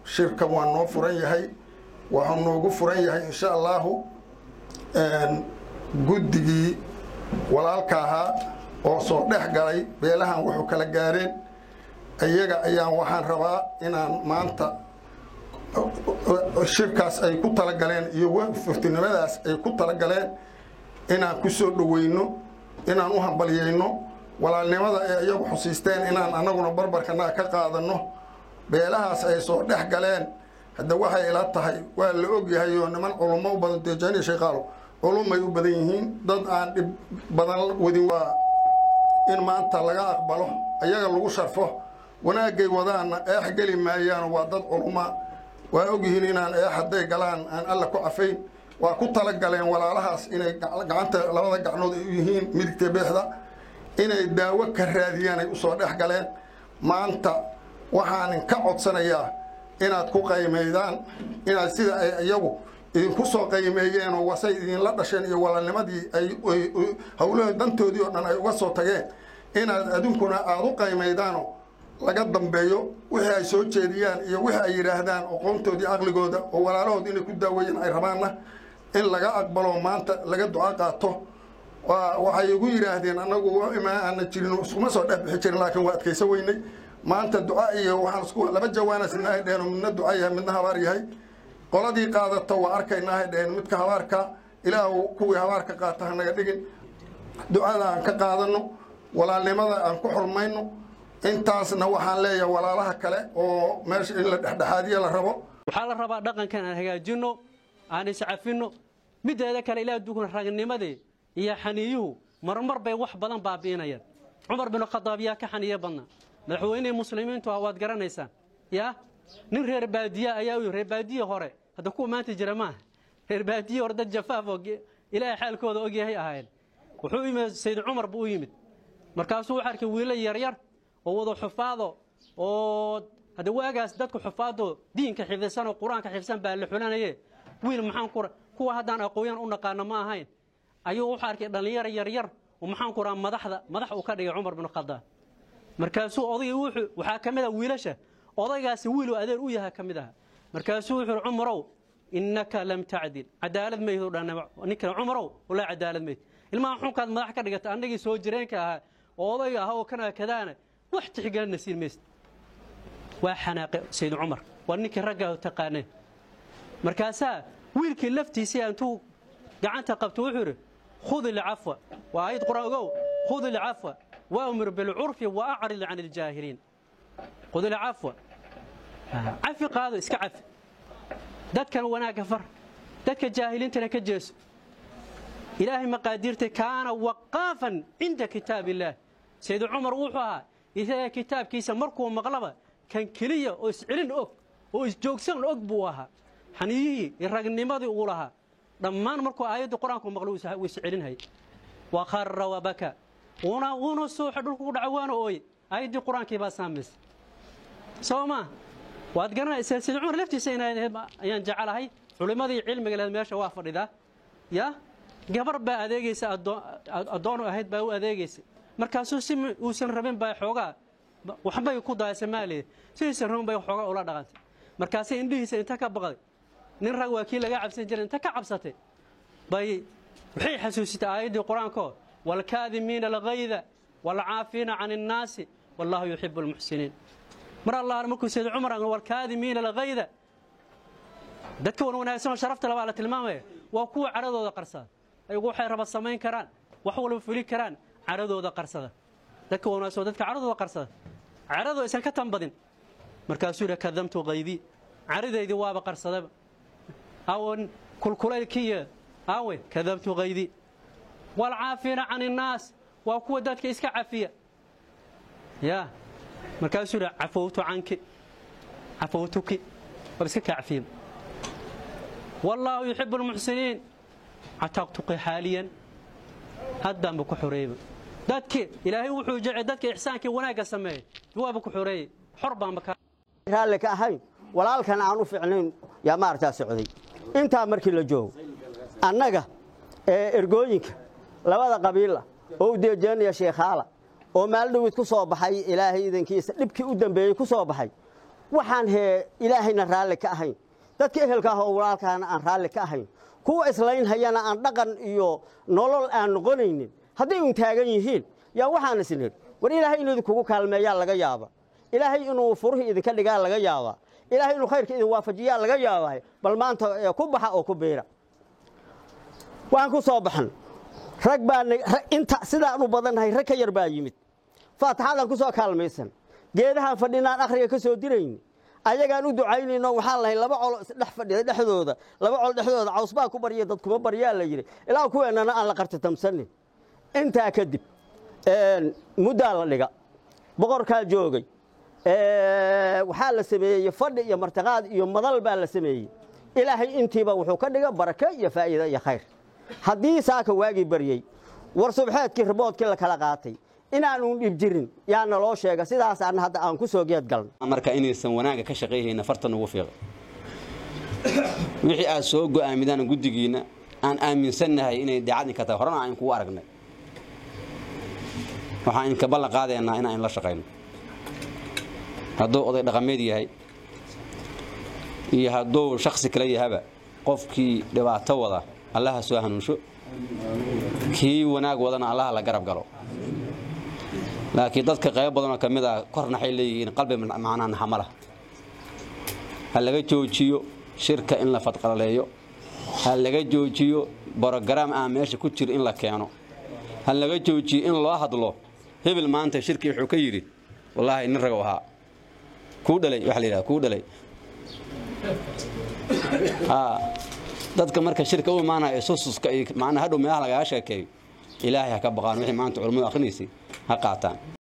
shirka waa noo furan yahay waxuu noogu furan yahay insha allaahu guddigii walaalka ahaa oo soo dhex galay beelahan wuxuu kala gaareen iyaga ayaan waxaan rabaa inaan maanta shirkaas ay ku talagaleen iyo furtinimadaas ay ku talagaleen inaan ku soo dhoweyno inaan u hambalyayno walaalnimada ay iyagu xusiisteen inaan annaguna barbarkanaga ka qaadanno beelahaas ay soo dhex galeen hadda waxay ila tahay waa la ogyahay oo niman culummo u badan deejani shayqaalo culumay u badan yihiin dad aan dhib badan wadin waa in maanta laga aqbalo ayaga lagu sharfo wanaagay wadaanna eex geli maayaan waa dad culumma waa ogyihiin inaan eex hadday galaan aan alla ku cafayn waa ku talagaleen walaalahaas inay gacanta labada gacnood ay u yihiin midigta beexda inay daawo ka raadiyaan ay usoo dhex galeen maanta waxaanin ka codsanayaa inaad ku qaymaydaan inaad sida ay iyagu idinku soo qaymeeyeen oo wasay idinla dhasheen iyo walaalnimadii ay howlaha dantoodii oo dhan ay uga soo tageen inaad adunkuna aada u qaymaydaano laga dambeeyo wixii ay soo jeediyaan iyo wixii ay yidhaahdaan aqoontoodii aqligooda oo walaalahood inay ku daaweeyeen ay rabaanna in laga aqbalo maanta laga duco qaato waxay igu yidhaahdeen annagu imaa aana jirin iskuma soo dhex bixi jirin laakiin waa adkaysan weynay maanta duca iyo waxaan isku laba jawaana sidnaahay dheheen midna duca yahay midna habaar yahay qoladii qaadato waa arkaynaahay dheheen midka habaarka ilaahu kuwii habaarka qaata hanaga dhigin ducada aan ka qaadano walaalnimada aan ku xurmayno intaasna waxaan leeyahay walaalaha kale oo meesha in la dhexdhexaadiya la rabo waxaa la rabaa dhaqankan aan hagaajinno aan iscafinno mideeda kale ilaa dukun ragnimadii iyo xaniyuhu marmar bay wax badan baabi'inayaan cumar binu khadaab yaa ka xaniyo badna madaxweynihii muslimiintu ah waad garanaysaan yaa nin reer baadiye ayaa u reer baadiye hore hadda kuwa maanta jira maaha reer baadiye hore dad jafaaf oo ilaahay xaalkooda ogyahay ahaayeen wuxuu yimid sayd cumar buu u yimid markaasuu wuxuu arkay wiilo yaryar oo wada xufaado oo hadda waagaas dadku xufaado diinka xifdisan oo qur-aanka xifdisan baa la xulanaye wiil maxaan ku kuwa haddaan aqooyan u naqaano ma ahayn ayuu wuxuu arkay dhallinyaro yaryar oo maxaan ku rahaa madaxda madax uu ka dhigay cumar bin khadaab markaasuu odaygii wuxuu waxaa ka mid ah wiilasha odaygaasi wiil uu adeer u yahay ka mid aha markaasuu wuxuu cumarow innaka lam tacdil cadaalad mayd u dhan ninkan cumarow walaa cadaalad mayd ilmaha xunkaad madax ka dhigata annagii soo jireenka ahaa oo odayga ahaa oo kana kadaana wax tixgelina siin maysid waa xanaaqe sayd cumar waa ninkii raggaa taqaaneen markaasaa wiilkii laftiisii intuu gacanta qabto wuxuu yidhi khud ilcafwa waa ayad quraan ogow khud ilcafwa waamur bilcurfi wa acrid can iljaahiliin khud ilcafwa cafi qaado iska cafi dadkan wanaagga far dadka jaahiliintana ka jeeso ilaahay maqaadiirtay kaana waqaafan cinda kitaab illaah sayd cumar wuxuu ahaa isaga kitaabkiisa markuu maqlaba kan keliya oo iscelin og oo isjoogsan og buu ahaa xaniyihii iyo ragnimadii uu lahaa dhammaan markuu aayadda qur-aanku maqlo wuu iscelinhay wa khara wabaka wuuna wuuna suuxa dhulku ku dhaca waana ooye aayaddii qur-aankii baa saamaysa soo maa waad garanaysaa sayd cumar laftiisa inay ayaan jecelahay culimmadii cilmiga lehed meesha waa fadhidaa ya gabar baa adeegaysa addoonu ahayd baa u adeegaysa markaasuu si uusan rabin baa xoogaa waxbay ku daaya soomaaliya sidiisan rabin bay xoogaa ula dhaqantay markaasay indhihiisa inta ka baqday nin rag waa kii laga cabsan jiray inta ka cabsatay bay waxay xasuusitay aayaddii qur-aankoo waalkaadimiina algayda waalcaafiina can innaasi wallaahu yuxibu almuxsiniin mar allah markuu sayd cumar waalkaadimiina algayda dadka wan wanaagsan oo sharafta labaa la tilmaamaya waa kuwa cadhadooda qarsada ayagu waxay raba samayn karaan wax walba fuli karaan cadhadooda qarsada dadka wanaagsan dadka cadhadooda qarsada cadhadoo aysan ka tanbadin markaasuu yidhi kadamtu kaydii cadhadaydii waaba qarsadaba awan kulkulaylkiiyo awe kadamtu kaydii waalcaafiina can innaas waa kuwa dadka iska cafiya ya markaasuu yidhi cafowtu canki cafowtuki waaba iska kaa cafiya wallaahu yuxibu almuxsiniin cataqtuqi xaaliyan haddaanba ku xoreeyba dadki ilaahay wuxuu jecel dadka ixsaankii wanaagga sameeyey waaba ku xoreeyey xor baanba ka raalli ka ahayn walaalkan aan u fiicnayn yaa maaragtaa socday intaa markii la joogo annaga ee ergooyinka labada qabiila oo u deejeynaya sheekhaala oo maaldhowid ku soo baxay ilaahay idankiisa dhibkii u dambeeyey ku soo baxay waxaan hee ilaahayna raalli ka ahayn dadka ehelka ah oo walaalkaana aan raalli ka ahayn kuwa islaynhayana aan dhaqan iyo nolol aan noqonaynin hadday un taagan yihiin yaa waxaan isnir war ilaahay inuu idinkugu kaalmeeyaa laga yaaba ilaahay inuu furihii idinka dhigaa laga yaabaa ilaahay inuu khayrka idin waafajiyaa laga yaabaa bal maanta ku baxa oo ku biira waan ku soo baxan rag baa inta sidaan u badannahay rag ka yar baa yimid faataxadaan ku soo kaalmaysan geedahaan fadhinaan akhriga ka soo dirayni ayagaan u ducaynayno waxaan lahay laba colo isdhex fadhida dhexdooda laba col dhexdooda cawsbaa ku barya dad kuma baryaa la yidhi ilaa kuweennana aan la qartitamsanin intaa kadib muddaa la dhiga boqorkaa joogay waxaa la sameeyey fadhi iyo martiqaad iyo madal baa la sameeyey ilaahay intiiba wuxuu ka dhiga barake iyo faa'iida iyo khayr haddii saaka waagii baryey war subxeedkii riboodkii la kala qaatay inaanu dhib jirin yaa naloo sheega sidaasaan hadda aan ku soo geed galno marka inaysan wanaagga ka shaqayhayna fartan ugu fiiqay wixii aad soo go'aamidaan guddigiinna aan aaminsannahay inay daacad inka tahay horena aan kugu aragnay waxaan inka ballan qaadaynaa inaan la shaqayno hadduu oday dhaqameed yahay iyo hadduu shaksi kale yahaba qofkii dhibaato wada allaha soo hanuunsho kii wanaag wadana allaha la garab galo laakiin dadka qaybo badanoo ka mid ah korna waxay leeyihiin qalbi macnaa naxama lah ha laga joojiyo shirka in la fadqalaleeyo ha laga joojiyo brogaraam aan meesha ku jiro in la keeno ha laga joojiyo in loo hadlo hebel maanta shirkii wuxuu ka yidhi wallaahi nin ragow ahaa kuu dhalay waxa la yidhaha kuu dhalay dadka marka shirka u imaanaya sususka iyo macnaa hadhow meelaha lagaga sheekeeyo ilaahay ha ka baqaan wixii maanta culammadu akhrinaysay ha qaataan